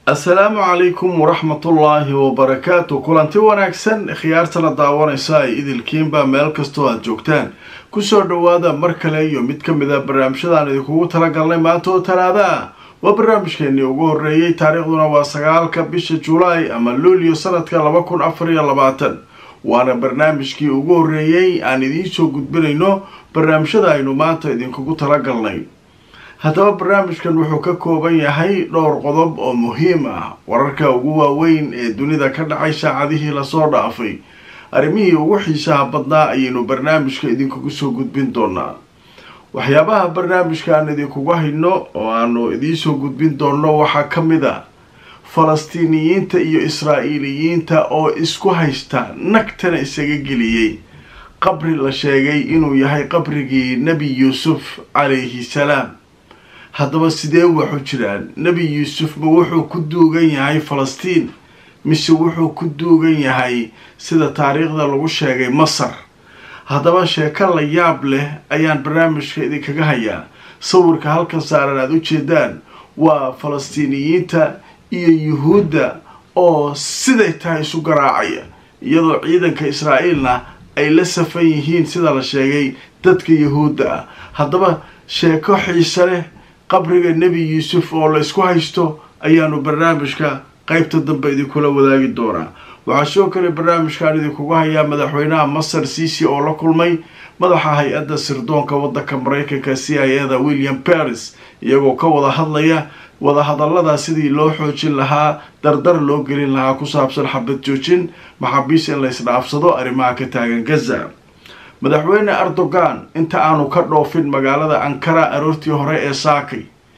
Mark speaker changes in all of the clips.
Speaker 1: assalaamu calaykum waraxmatullaahi wabarakaatu kulanti wanaagsan khiyaartana daawanaysa ay idilkiinba meel kastoo aada joogtaan kusoo dhowaada mar kale iyo mid ka mid a barnaamijyadaan idinkugu talagalnay maanta oo talaada ah waa barnaamijkeenii ugu horreeyey taariikhduna waa sagaalka bisha julaay ama luulyo sanadka laba kun afar iyo labaatan waana barnaamijkii ugu horreeyey aan idiin soo gudbinayno barnaamijyada aynu maanta idinkugu talagalnay haddaba barnaamijkan wuxuu ka kooban yahay dhowr qodob oo muhiim ah wararka ugu waaweyn ee dunida ka dhacay saacadihii lasoo dhaafay arrimihii ugu xiisaha badnaa ayaynu barnaamijka idinkugu soo gudbin doonaa waxyaabaha barnaamijka aan idinkugu hayno oo aanu idiinsoo gudbin doonno waxaa ka mid a falastiiniyiinta iyo israa'iiliyiinta oo isku haysta nagtana isaga geliyey qabri la sheegay inuu yahay qabrigii nebi yuusuf calayhi salaam haddaba sidee waxu jiraan nebi yuusuf ma wuxuu ku duugan yahay falastiin mise wuxuu ku duugan yahay sida taariikhda lagu sheegay masar haddaba sheeko la yaab leh ayaan barnaamijka idinkaga hayaa sawirka halkan saaran aada u jeedaan waa falastiiniyiinta iyo yuhuudda oo siday tahay isu garaacaya iyadoo ciidanka israa'iilna ay la safan yihiin sida la sheegay dadka yuhuudda ah haddaba sheeko xiise leh qabriga nebi yuusuf oo la isku haysto ayaanu barnaamijka qeybta dambe idinkula wadaagi doonaa waxaa sidoo kale barnaamijkaan idinkugu hayaa madaxweynaha masar ciisi oo la kulmay madaxa hay-adda sirdoonka waddanka maraykanka c i a da william paris iyagoo ka wada hadlaya wadahadallada sidii loo xoojin lahaa dardar loo gelin lahaa ku saabsan xabad joojin maxaabiis in la isdhaafsado arrimaha ka taagan gaza madaxweyne erdogan inta aanu ka dhoofin magaalada ankara aroortii hore ee saakay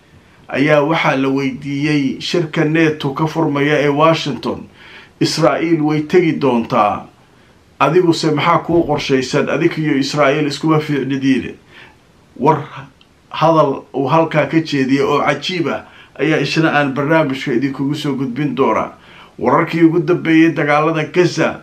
Speaker 1: ayaa waxaa la weydiiyey shirka neto ka furmaya ee washington israa'iil way tegi doontaa adiguse maxaa kuu qorshaysan adig iyo israa'iil iskuma fiicnidiine war hadal uu halkaa ka jeediyay oo cajiib ah ayaa isna aan barnaamijka idinkugu soo gudbin doonaa wararkii ugu dambeeyay dagaalada gaza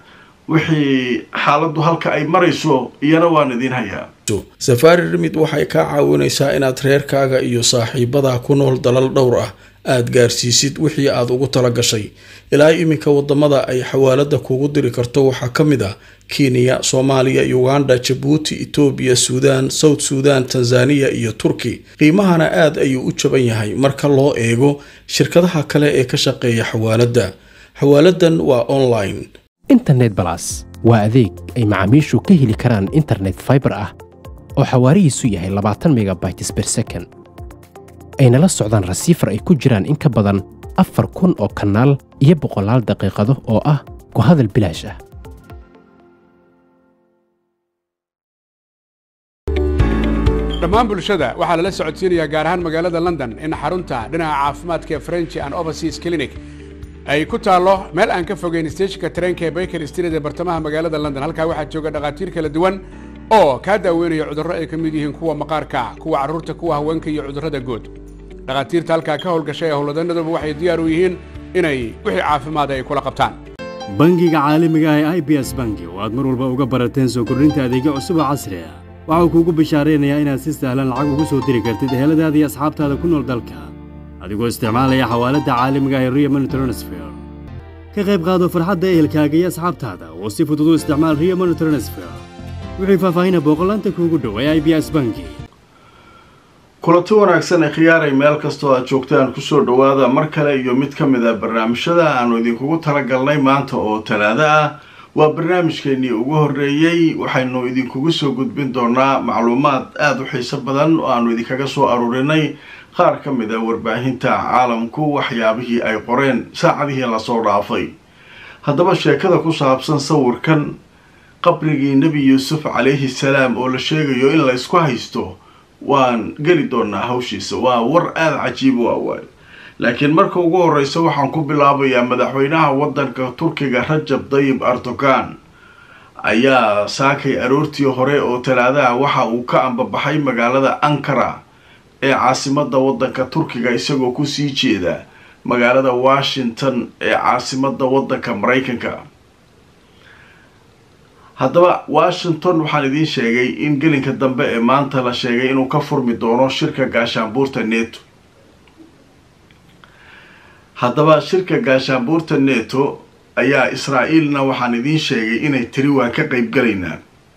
Speaker 1: wixii xaaladdu halka ay marayso iyana waan idiin hayaa
Speaker 2: safaari rimid waxay kaa caawinaysaa inaad reerkaaga iyo saaxiibadaa ku nool dalal dhowr ah aad gaarsiisid wixii aad ugu tala gashay ilaa iminka wadamada ay xawaalada kuugu diri karto waxaa ka mid ah kenya soomaaliya uganda jabuuti etoobiya suudaan south suudan tanzaniya iyo turki qiimahana aad ayuu u jaban yahay marka loo eego shirkadaha kale ee ka shaqeeya xawaaladda xawaaladan waa online
Speaker 3: internet balas waa adeeg ay macaamiishu ka heli karaan internet faibar ah oo xawaarihiisu yahay labaatan megabytes ber second ayna la socdaan rasiifar ay ku jiraan in ka badan afar kun oo kanaal iyo boqolaal daqiiqado oo ah ku hadal bilaash ah
Speaker 4: dhammaan bulshada waxaa lala socodsiinayaa gaar ahaan magaalada london in xarunta dhinaca caafimaadka french and overseas clinic ay ku taallo meel aan ka fogeyn steeshinka tareenka ee baker street ee bartamaha magaalada london halkaa waxaa jooga dhakhaatiir kala duwan oo kaa daaweynaya cudurro ay ka mid yihiin kuwa maqaarka kuwa carruurta kuwa haweenka iyo cudurrada guud dhakhaatiirta halkaa ka howlgashay ee howlwadanaduba waxay diyaar u yihiin inay wixii caafimaada ay kula qabtaan
Speaker 5: bangiga caalamiga ah ee i b s bangi oo aad mar walba uga barateen soo kordhinta adeegyo cusub oo casri ah waxauu kuugu bishaaraynayaa inaad si sahlan lacag ugu soo diri kartid eheladaada iyo asxaabtaada ku nool dalka adigoo isticmaalaya xawaaladda caalamiga ah ee rio money transfer ka qayb qaado farxadda ehelkaaga iyo asxaabtaada oo si fudud u isticmaal rio money transfer wixii faahfaahina booqolaanta kuugu dhow ee i b s bangi
Speaker 1: kulanti wanaagsan ee khiyaaray meel kastoo aad joogtaan kusoo dhowaada mar kale iyo mid ka mid a barnaamijyada aanu idinkugu talagalnay maanta oo talaado ah waa barnaamijkeenii ugu horreeyey waxaynu idinkugu soo gudbin doonaa macluumaad aada u xiiso badan oo aanu idinkaga soo aruurinay qaar ka mid a warbaahinta caalamku waxyaabihii ay qoreen saacadihii lasoo dhaafay haddaba sheekada ku saabsan sawirkan qabrigii nebi yuusuf calayhi salaam oo la sheegayo in la ysku haysto waan geli doonaa hawshiisa waa war aada cajiib u awaayo laakiin marka ugu horeysa waxaan ku bilaabayaa madaxweynaha waddanka turkiga rajab dayib erdogan ayaa saakay aroortii hore oo talaadaha waxa uu ka ambabaxay magaalada ankara ee caasimada waddanka turkiga isagoo kusii jeeda magaalada washington ee caasimada waddanka maraykanka haddaba washington waxaan idiin sheegay in gelinka dambe ee maanta la sheegay inuu ka furmi doono shirka gaashaanbuurta neto haddaba shirka gaashaanbuurta neto ayaa israa'iilna waxaan idiin sheegay inay tiri waan ka qayb galaynaa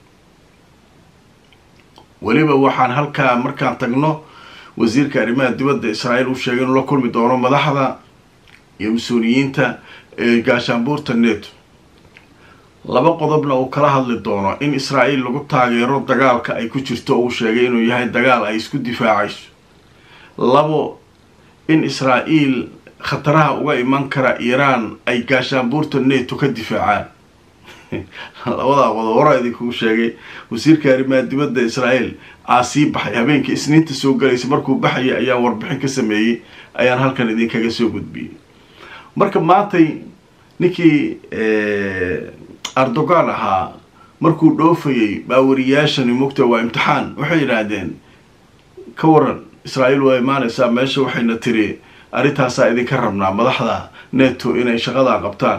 Speaker 1: weliba waxaan halkaa markaan tagno wasiirka arrimaha dibadda israa'iil uu sheegay inuu la kulmi doono madaxda iyo mas-uuliyiinta ee gaashaanbuurta neto laba qodobna uu kala hadli doono in israa'iil lagu taageero dagaalka ay ku jirto uu sheegay inuu yahay dagaal ay isku difaacayso labo in israa'iil khataraha uga iman kara iiraan ay gaashaanbuurta neto ka difaacaan labadaa qodob hora idinkuu sheegay wasiirka arrimaha dibadda israa'iil aa sii baxay habeenkii isniinta soo galaysa markuu baxayay ayaan warbixin ka sameeyey ayaan halkan idinkaga soo gudbiyey marka maantay ninkii erdogan ahaa markuu dhoofayay baawariyaashani mugta waa imtixaan waxay yidhaahdeen ka waran israa'iil waa imaanaysaa meesha waxayna tiri arrintaasaa idinka rabnaa madaxda neto inay shaqadaa qabtaan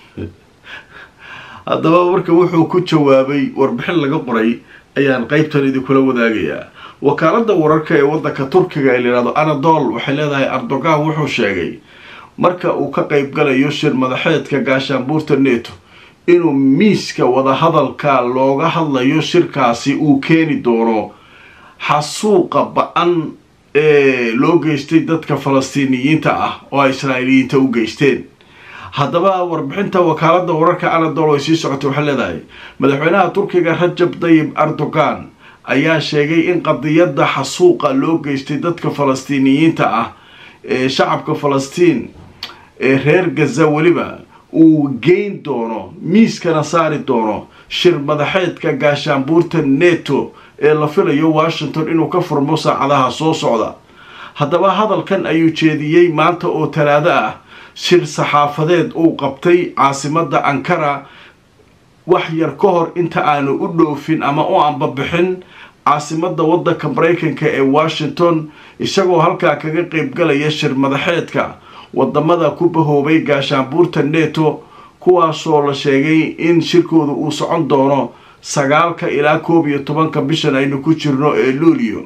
Speaker 1: haddaba marka wuxuu ku jawaabay warbixin laga qoray ayaan qeybtan idinkula wadaagayaa wakaalada wararka ee wadanka turkiga ee layihahdo anadol waxay leedahay erdogan wuxuu sheegay marka uu ka qeyb galayo shir madaxeedka gaashaanbuurta neto inuu miiska wadahadalka looga hadlayo shirkaasi uu keeni doono xasuuqa ba-an ee loo geystay dadka falastiiniyiinta ah oo ay israa'iiliyiinta u geysteen haddaba warbixinta wakaalada wararka anadol ay sii socotay waxay leedahay madaxweynaha turkiga rajab dayib erdogan ayaa sheegay in qadiyadda xasuuqa loo geystay dadka falastiiniyiinta ah ee shacabka falastiin ee reer gaza weliba uu geyn doono miiskana saari doono shir madaxeedka gaashaanbuurta neto ee la filayo washington inuu ka furmo saacadaha soo socda haddaba hadalkan ayuu jeediyey maanta oo talaado ah shir saxaafadeed uu qabtay caasimada ankara wax yar ka hor inta aanu u dhoofin ama u ambabixin caasimada wadanka maraykanka ee washington isagoo halkaa kaga qeybgalaya shir madaxeedka wadamada ku bahoobay gaashaanbuurta neto kuwaasoo la sheegay in shirkooda uu socon doono sagaalka ilaa koob iyo tobanka bishan aynu ku jirno ee luulio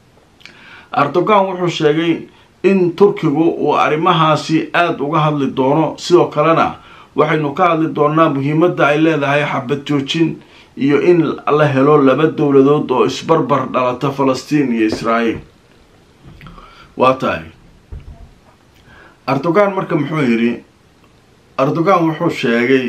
Speaker 1: erdogan wuxuu sheegay in turkigu uu arrimahaasi aada uga hadli doono sidoo kalena waxaynu ka hadli doonaa muhiimadda ay leedahay xabad joojin iyo in la helo laba dowladood oo isbarbar dhalata falastiin iyo israa'iil waa tahay erdogan marka muxuu yidhi erdogan wuxuu sheegay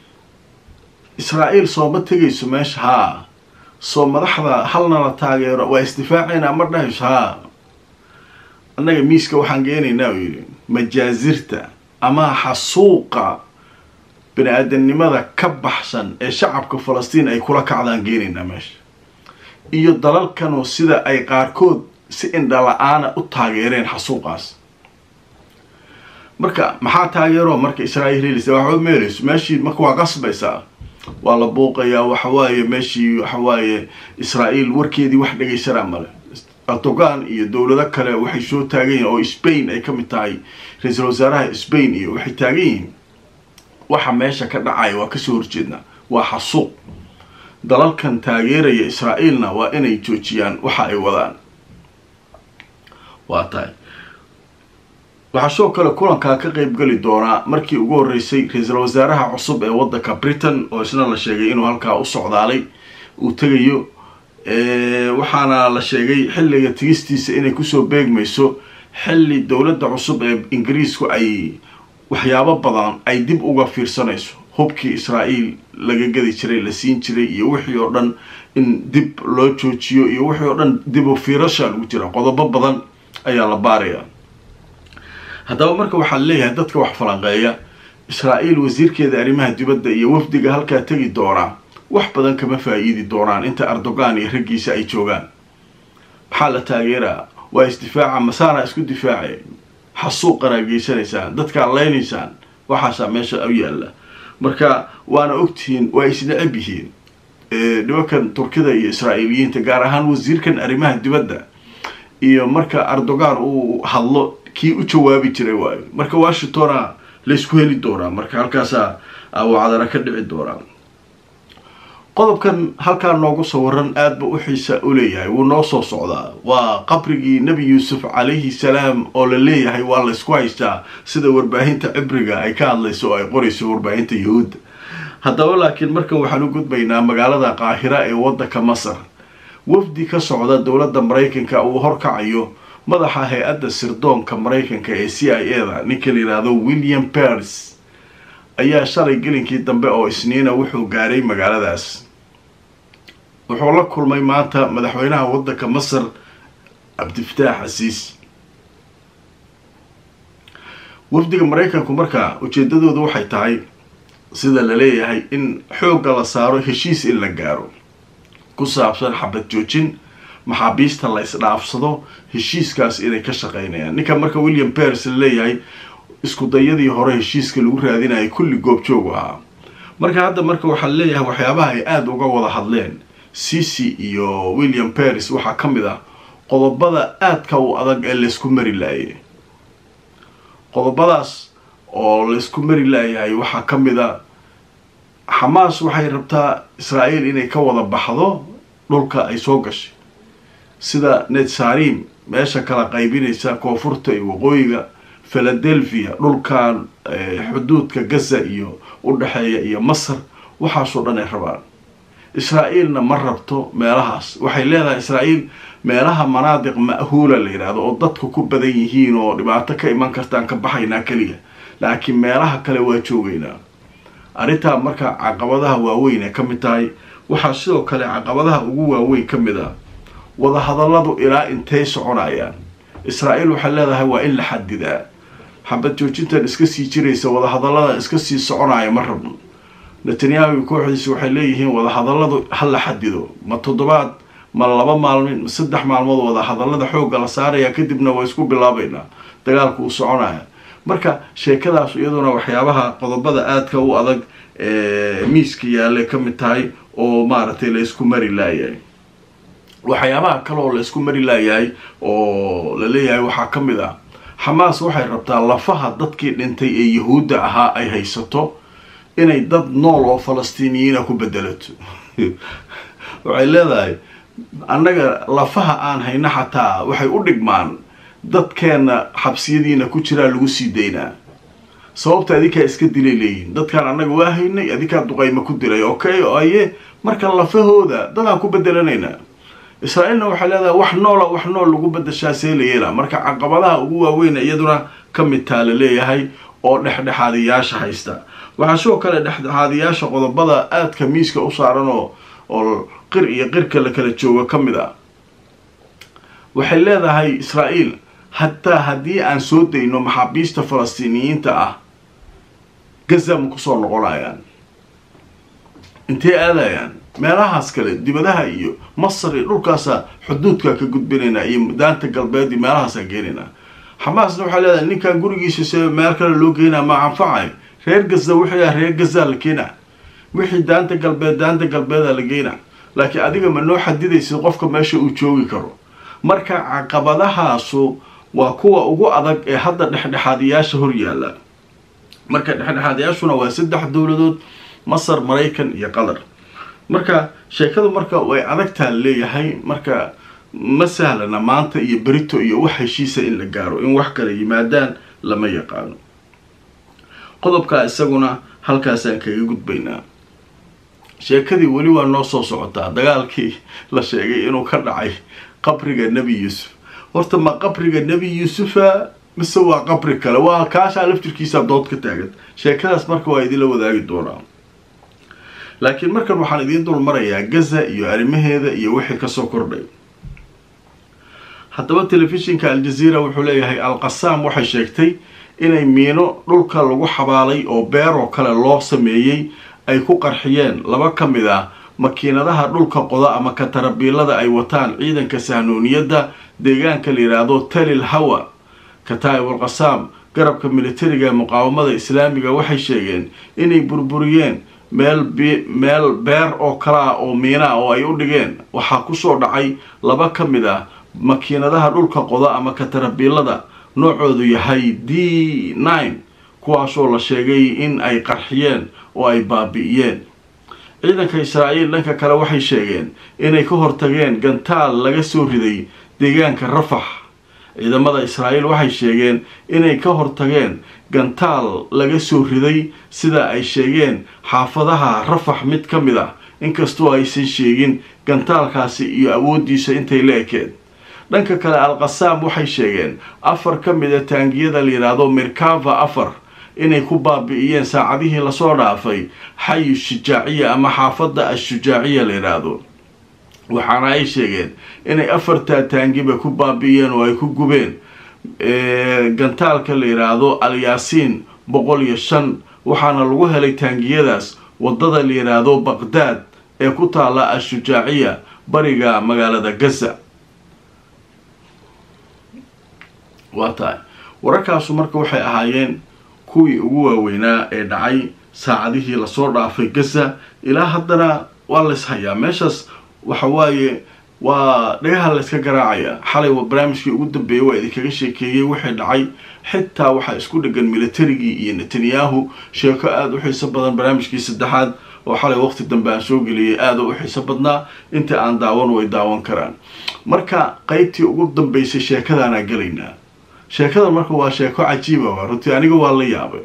Speaker 1: israa'iil sooma tegayso meesha haa soo madaxda halna la taageero waa isdifaacaynaa ma dhahayso haa annaga miiska waxaan geenaynaa uu yidhi majaasirta ama xasuuqa bani aadamnimada ka baxsan ee shacabka falastiin ay kula kacdaan geenaynaa meesha iyo dalalkanoo sida ay qaarkood si indhala-aana u taageereen xasuuqaas marka maxaa taageero marka israa'iil helisa waxba meelayso meeshii marka waa qasbaysaa waa la buuqayaa waxawaaye meeshii waxawaaye israa'iil warkeedii wax dhegaysanaa male erdogan iyo dowlado kale waxay soo taagan yihiin oo spain ay ka mid tahay ra-iisul wasaaraha spain iyo waxay taagan yihiin waxa meesha ka dhacaya waa kasoo horjeednaa waa xasuuq dalalkan taageeraya israa'iilna waa inay joojiyaan waxa ay wadaan waa tahay waxaa sidoo kale kulankaa ka qeyb geli doonaa markii ugu horreysay ra-iisul wasaaraha cusub ee waddanka britain oo isna la sheegay inuu halkaa u socdaalay uu tegayo waxaana la sheegay xilliga tigistiisa inay kusoo beegmayso xilli dowladda cusub ee ingiriisku ay waxyaabo badan ay dib uga fiirsanayso hubkii israa'iil laga gadi jiray la siin jiray iyo wixii oo dhan in dib loo joojiyo iyo wixii oo dhan dib u fiirasha lagu jira qodobo badan ayaa la baarayaa haddaba marka waxaa leeyahay dadka wax falanqeeya israa'iil wasiirkeeda arrimaha dibadda iyo wafdiga halkaa tegi doonaa wax badan kama faa-iidi doonaan inta erdogan iyo raggiisa ay joogaan maxaa la taageeraa waa isdifaaca masaana isku difaace xasuuqanaa geysanaysaan dadkaa leynaysaan waxaasaa meesha u yaalla marka waana ogtihiin waa isnecab yihiin nimankan turkida iyo israa'iiliyiinta gaar ahaan wasiirkan arrimaha dibadda iyo marka erdogan uu hadlo kii u jawaabi jiray waayo marka washingtona laysku heli doonaa marka halkaasaa wacdana ka dhici doonaa qodobkan halkaa noogu sawiran aad ba u xiisa u leeyahay wuu noo soo socdaa waa qabrigii nebi yuusuf calayhi salaam oo la leeyahay waa laysku haystaa sida warbaahinta cibriga ay ka hadlayso oo ay qorayso warbaahinta yahuudda haddaba laakiin markan waxaan u gudbaynaa magaalada qaahira ee waddanka masar wafdi ka socda dowladda maraykanka uu horkacayo madaxa hay-adda sirdoonka maraykanka ee c i a da ninka la yidhaahdo william pers ayaa shalay gelinkii dambe oo isniina wuxuu gaaray magaaladaas wuxuu la kulmay maanta madaxweynaha waddanka masar cabdifataax xasiis wafdiga maraykanku markaa ujeedadoodu waxay tahay sida la leeyahay in xoogga la saaro heshiis in la gaaro ku saabsan xabad joojin maxaabiista la isdhaafsado heshiiskaas inay ka shaqeynayaan ninka marka william pers la leeyahay isku dayadii hore heshiiska lagu raadinayay kulli goobjoogu ahaa marka hadda marka waxaa leeyahay waxyaabaha ay aada uga wada hadleen cici iyo william paris waxaa ka mid ah qodobada aadka u adag ee laysku mari laayay qodobadaas oo laysku mari laayahay waxaa ka mid a xamaas waxay rabtaa israa'iil inay ka wada baxdo dhulka ay soo gashay sida netsarim meesha kala qaybinaysa koonfurta iyo waqooyiga philadelphia dhulkan xuduudka gaza iyo u dhexeeya iyo masar waxaasoo dhan ay rabaan israa'iilna ma rabto meelahaas waxay leedahay israa'iil meelaha manaadiq ma'huula la yidhaahdo oo dadku ku badan yihiin oo dhibaato ka iman kartaan ka baxaynaa keliya laakiin meelaha kale waa joogaynaa arrintaa marka caqabadaha waaweyn ay ka mid tahay waxaa sidoo kale caqabadaha ugu waaweyn ka mid ah wadahadalladu ilaa intay soconayaan israa'iil waxay leedahay waa in la xadidaa xabad joojintan iska sii jiraysa wadahadalladan iska sii soconaya ma rabno netanyahu iyo kooxdiisi waxay leeyihiin wadahadalladu ha la xadido ma toddobaad ma laba maalmin ma saddex maalmood wadahadallada xoogga la saaraya kadibna waa isku bilaabaynaa dagaalku uu soconaya marka sheekadaas iyaduna waxyaabaha qodobada aadka u adag ee miiska yaallay ka mid tahay oo maaragtay la isku mari laayahay waxyaabaha kale oo la isku mari laayahay oo la leeyahay waxaa ka mid ah xamaas waxay rabtaa lafaha dadkii dhintay ee yahuudda ahaa ay haysato inay dad nool oo falastiiniyiina ku bedelato waxay leedahay annaga lafaha aan hayno xataa waxay u dhigmaan dadkeenna xabsiyadiina ku jiraa lagu sii daynaa sababta adinkaa iska dilay leeyihin dadkaan annaga waa haynay adinkaa duqayma ku dilay okay aye marka lafahooda dadaan ku bedelanaynaa israa'iilna waxay leedahay wax noola wax nool lagu bedeshaa see la yeelaa marka caqabadaha ugu waaweyn iyaduna ka mid taa la leeyahay oo dhexdhexaadiyaasha haysta waxaa sidoo kale dhexdhexaadiyaasha qodobada aadka miiska u saaran oo oo qir iyo qirka la kala joogo ka mid ah waxay leedahay israa'iil hataa haddii aan soo dayno maxaabiista falastiiniyiinta ah gaza ma kusoo noqonayaan intay aadayaan meelahaas kale dibadaha iyo masar iyo dhulkaasa xuduudka ka gudbinaynaa iyo daanta galbeed iyo meelahaasaan geenaynaa xamaasna waxay leedahay ninkan gurigiisa se meel kale loo geynaa ma anfacay reer gaza wixii ah reer gazaa la keenaa wixii daanta galbeed daanta galbeeda la geynaa laakiin adiga ma noo xadidaysid qofka meesha uu joogi karo marka caqabadahaasu waa kuwa ugu adag ee hadda dhexdhexaadiyaasha hor yaalla marka dhexdhexaadiyaashuna waa saddex dowladood masar maraykan iyo qatar marka sheekadu marka way adagtaa leeyahay marka ma sahlana maanta iyo berito iyo wax heshiisa in la gaaro in wax kale yimaadaan lama yaqaano qodobkaa isaguna halkaasaan kaga gudbaynaa sheekadii weli waa noo soo socotaa dagaalkii la sheegay inuu ka dhacay qabriga nebi yuusuf horta ma qabriga nebi yuusufa mise waa qabri kale waa kaashaa laftirkiisa dood ka taagan sheekadaas marka waa idinla wadaagi doonaa laakiin markan waxaan idiin dul marayaa gaza iyo arrimaheeda iyo wixii kasoo kordhay haddaba telefishinka aljaziira wuxuu leeyahay al-qasaam waxay sheegtay inay miino dhulka lagu xabaalay oo beeroo kale loo sameeyey ay ku qarxiyeen laba ka mid ah makiinadaha dhulka qoda ama katarabiilada ay wataan ciidanka sahnuuniyadda deegaanka la yidhaahdo talil hawa kataa'ib al-qasaam garabka militariga ee muqaawamada islaamiga waxay sheegeen inay burburiyeen meel meel beer oo kale ah oo miina oo ay u dhigeen waxaa kusoo dhacay laba ka mid ah makiinadaha dhulka qoda ama katarabiilada noocoodu yahay d nine kuwaasoo la sheegay in ay qarxiyeen oo ay baabi'iyeen ciidanka israa'iil dhanka kale waxay sheegeen inay ka hortageen gantaal laga soo riday deegaanka rafax ciidamada israa'iil waxay sheegeen inay ka hortageen gantaal laga soo riday sida ay sheegeen xaafadaha rafax mid ka mid ah inkastoo aysan sheegin gantaalkaasi iyo awooddiisa intay la ekeed dhanka kale al-qasaam waxay sheegeen afar ka mid a taangiyada la yidhaahdo mirkava afar inay ku baabi'iyeen saacadihii lasoo dhaafay xayu shujaaciya ama xaafadda ashujaaciya la yidhaahdo waxaana ay sheegeen inay afartaa taangiba ku baabi'iyeen oo ay ku gubeen gantaalka la yidhaahdo alyaasiin boqol iyo shan waxaana lagu helay taangiyadaas waddada la yidhaahdo baqdaad ee ku taalla ashujaaciya bariga magaalada gaza waa tahay wararkaasu marka waxay ahaayeen kuwii ugu waaweynaa ee dhacay saacadihii lasoo dhaafay gaza ilaa haddana waa lays hayaa meeshaas waxa waaye waa dhagaha layska garaacaya xalay barnaamijkii ugu dambeeyay waa idinkaga sheekeeyey wixii dhacay xitaa waxaa isku dhegan militarigii iyo netanyahu sheeko aada u xiiso badan barnaamijkii saddexaad oo xalay waqti dambe aan soo geliyay aada u xiiso badnaa inta aan daawan way daawan karaan marka qeybtii ugu dambeysay sheekadaanaa gelaynaa sheekadan marka waa sheeko cajiiba waa runtii aniga waa la yaabay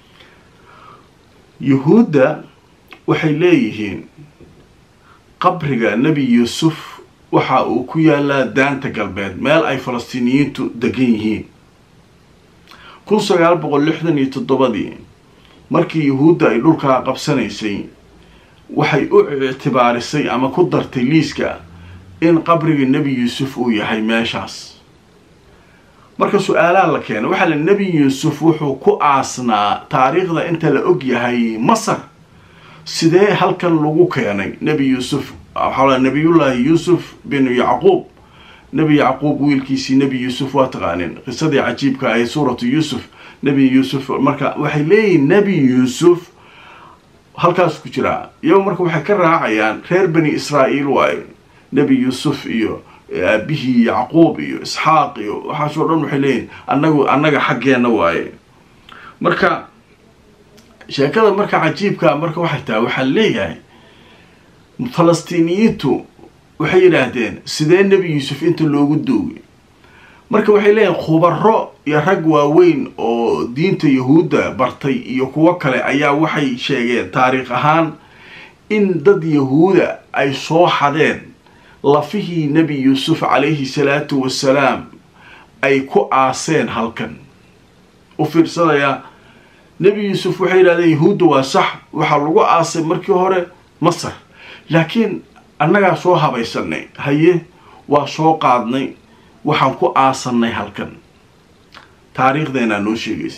Speaker 1: yuhuudda waxay leeyihiin qabriga nebi yuusuf waxa uu ku yaalaa daanta galbeed meel ay falastiiniyiintu degan yihiin kun sagaal boqol lixdan iyo toddobadii markii yuhuudda ay dhulkaa qabsanaysay waxay u ictibaarisay ama ku dartay liiska in qabriga nebi yuusuf uu yahay meeshaas marka su-aalaha la keenay waxaa la nebi yuusuf wuxuu ku aasnaa taariikhda inta la og yahay masar sidee halkan lagu keenay nebi yuusuf waxaa nebiyullaahi yuusuf binu yacquub nebi yacquub wiilkiisii nebi yuusuf waa taqaanin qisadii cajiibka ahayd suuratu yuusuf nebi yuusuf marka waxay leeyihiin nebi yuusuf halkaas ku jiraa iyago marka waxay ka raacayaan reer bani israa'iil waaye nebi yuusuf iyo aabihii yacquub iyo isxaaq iyo waxaasoo dhan waxay leeyihin anagu annaga xaggeenna waaye marka sheekada marka cajiibkaa marka waxay tahay waxaa leeyahay falastiiniyiintu waxay yidhaahdeen sidee nebi yuusuf inta loogu doogay marka waxay leeyihin khubaro iyo rag waaweyn oo diinta yahuudda bartay iyo kuwo kale ayaa waxay sheegeen taariikh ahaan in dad yahuuda ay soo xadeen lafihii nebi yuusuf calayhi salaatu wasalaam ay ku aaseen halkan u fiirsanayaa nebi yuusuf waxay yidhahdeen yahuudda waa sax waxaa lagu aasay markii hore masar laakiin annagaa soo habaysanay haye waa soo qaadnay waxaan ku aasanay halkan taariikhdeenaa noo sheegaysa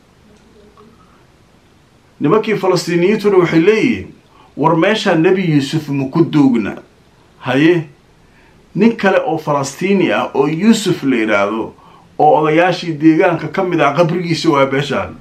Speaker 1: nimankii falastiiniyiintuna waxay leeyihiin war meeshaa nebi yuusuf maku doogna haye nin kale oo falastiini ah oo yuusuf la yidhaahdo oo odayaashii deegaanka ka mid ah qabrigiisa waa meeshaan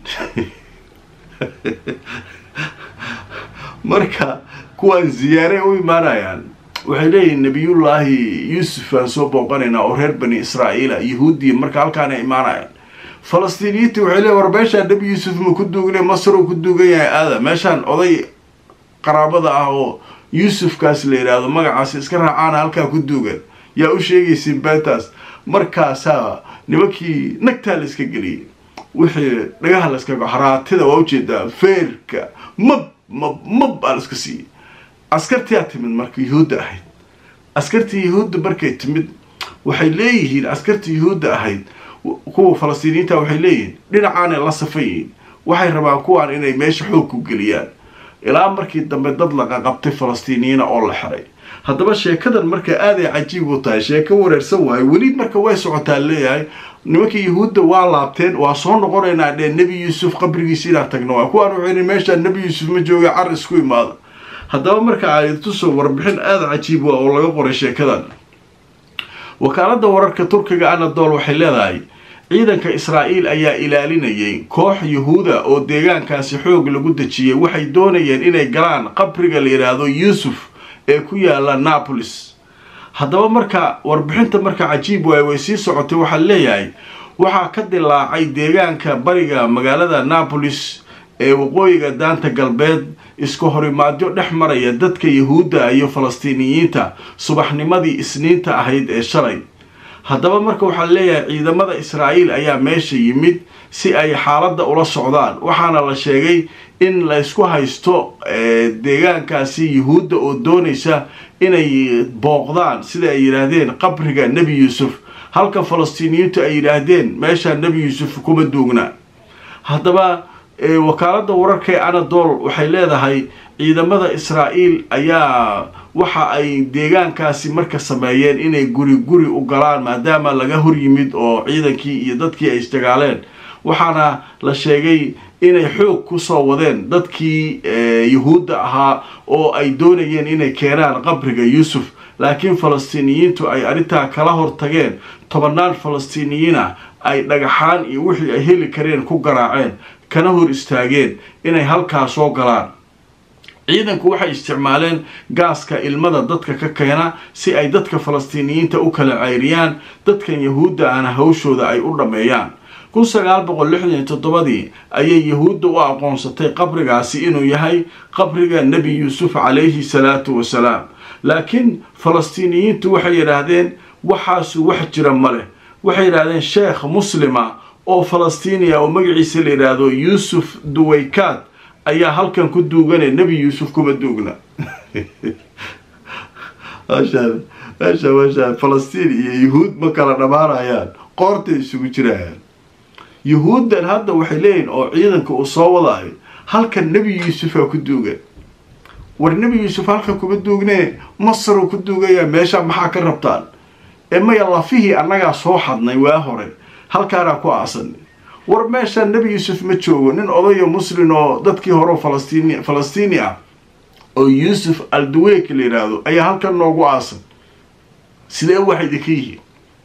Speaker 1: marka kuwaan ziyaare u imaanayaan waxay leeyihiin nebiyullaahi yuusuf aan soo booqanaynaa oo reer bani israa'iila yahuudiya marka halkaana imaanayaan falastiiniyiinta waxay leeyiin war meeshaan nebi yuusuf ma ku duugne masar uu ku duugan yahay aada meeshaan oday qaraabada ah oo yuusufkaas la yidhaahdo magacaasi iska raacaana halkaa ku duugan yaa u sheegaysiin beentaas markaasaa nimankii nagtaa la iska geliyay wixii dhagaha la iska haraatida waa ujeedaa feerka mab mab mab baa la iska siiyey askartiyaa timid marka yuhuudda ahayd askartii yuhuudda markay timid waxay leeyihiin askartii yuhuudda ahayd kuwa falastiiniyiinta waxay leeyihiin dhinacaanay la safan yihiin waxay rabaan kuwaan inay meesha xoog ku geliyaan ilaa markii dambe dad laqaqabtay falastiiniyiina oo la xiray haddaba sheekadan marka aaday cajiib u tahay sheeko wareersan waayo weli marka way socotaa leeyahay nimankii yahuudda waa laabteen waa soo noqonaynaa dhee nebi yuusuf qabrigiisa inaan tagno waa kuwaan wuxuu yidhi meeshaan nebi yuusuf ma jooga car isku imaada haddaba marka aayadtusoo warbixin aada cajiib waa oo laga qoray sheekadan wakaaladda wararka turkiga anadol waxay leedahay ciidanka israa'iil ayaa ilaalinayay koox yuhuuda oo deegaankaasi xoog lagu dejiyey waxay doonayeen inay galaan qabriga la yidhaahdo yuusuf ee ku yaala napolis haddaba marka warbixinta marka cajiib waay way sii socotay waxaa leeyahay waxaa ka dilaacay deegaanka bariga magaalada napolis ee waqooyiga daanta galbeed isku horimaadyo dhex maraya dadka yahuudda iyo falastiiniyiinta subaxnimadii isniinta ahayd ee shalay haddaba marka waxaa leeyahay ciidamada israa'iil ayaa meesha yimid si ay xaaladda ula socdaan waxaana la sheegay in laysku haysto deegaankaasi yuhuudda oo doonaysa inay booqdaan sida ay yidhaahdeen qabriga nebi yuusuf halka falastiiniyiintu ay yidhaahdeen meeshaa nebi yuusuf kuma duugna haddaba wakaaladda wararka ee anadol waxay leedahay ciidamada israa'iil ayaa waxa ay deegaankaasi marka sameeyeen inay guri guri u galaan maadaama laga hor yimid oo ciidankii iyo dadkii ay isdagaaleen waxaana la sheegay inay xoog kusoo wadeen dadkii yuhuudda ahaa oo ay doonayeen inay keenaan qabriga yuusuf laakiin falastiiniyiintu ay arrintaa kala hortageen tobannaan falastiiniyiina ay dhagaxaan iyo wixii ay heli kareen ku garaaceen kana hor istaageen inay halkaa soo galaan ciidanku waxay isticmaaleen gaaska ilmada dadka ka keena si ay dadka falastiiniyiinta u kala ceyriyaan dadkan yahuudda ahna hawshooda ay u dhammeeyaan kun sagaal boqol lixdan iyo toddobadii ayay yahuudda u aqoonsatay qabrigaasi inuu yahay qabriga nebi yuusuf calayhi salaatu wasalaam laakiin falastiiniyiintu waxay yidhaahdeen waxaasu wax jira ma leh waxay yidhaahdeen sheekh muslima oo falastiiniya oo magaciisa la yidhaahdo yuusuf duwaykaad ayaa halkan ku duugane nebi yuusuf kuma duugna meesha meesha falastiin iyo yuhuud ma kala dhammaanayaan qoortay isugu jirayaan yuhuuddan hadda waxay leeyihin oo ciidanka uu soo wadaayo halkan nebi yuusufaa ku duugan war nebi yuusuf halkan kuma duugnee masaruu ku duugaya meesha maxaa ka rabtaan ee maya lafihii annagaa soo xadnay waa hore halkaanaa ku aasanay war meeshaan nebi yuusuf ma joogo nin odayo muslin oo dadkii hore falastiin falastiini ah oo yuusuf alduweyk la yidhaahdo ayaa halkan noogu aasan sidee waxay idinka yihiin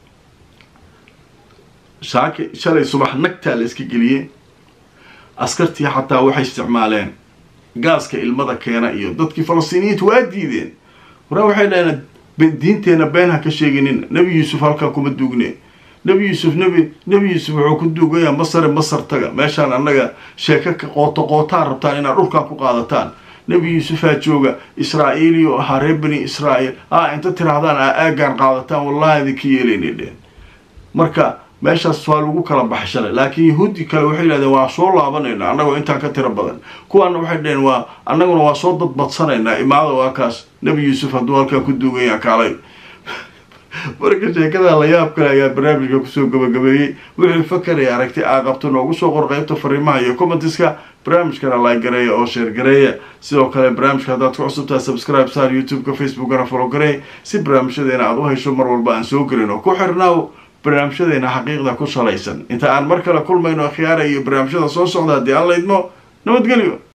Speaker 1: shaaki shalay subax nagtaa la iska geliyey askartii xataa waxay isticmaaleen gaaska ilmada keena iyo dadkii falastiiniyiinta waa diideen waraa waxay dhaheen diinteenna been ha ka sheeginin nebi yuusuf halkan kuma duugne nebi yuusuf nebi nebi yuusuf wuxuu ku duugayaa masare masar taga meeshaan annaga sheeko ka qooto qootaan rabtaan inaad dhulkan ku qaadataan nebi yuusufaa jooga israa'iili oo ahaa reer bani israa'iil a inta tirahdaan aa aagaan qaadataan wallahi idinka yeelaynay dheen marka meeshaas waa lagu kala baxay shalay laakiin yahuudi kale waxay yidhahdeen waa soo laabanayna annagoo intaan ka tiro badan kuwaana waxay dhaheen waa annaguna waa soo dadbadsanaynaa imaada waa kaas nebi yuusuf hadduu halkaa ku duugaya kaalay marka sheekada la yaab kale ayaa barnaamijka kusoo gabagabeeyey wixii fakaraya aragti aa qabto noogu soo qor qaybta fariimaha iyo commentiska barnaamijkana like gareeya oo sheer gareeya sidoo kale barnaamijka haddaad ku cusubtahay subscribe saar youtube-ka facebookana follow gareey si barnaamijyadeena aad u hesho mar walba aan soo gelin oo ku xirnaaw barnaamijyadeena xaqiiqda ku salaysan inta aan mar kale kulmayno khiyaara iyo barnaamijyada soo socda haddii aan laydmo nabadgelyo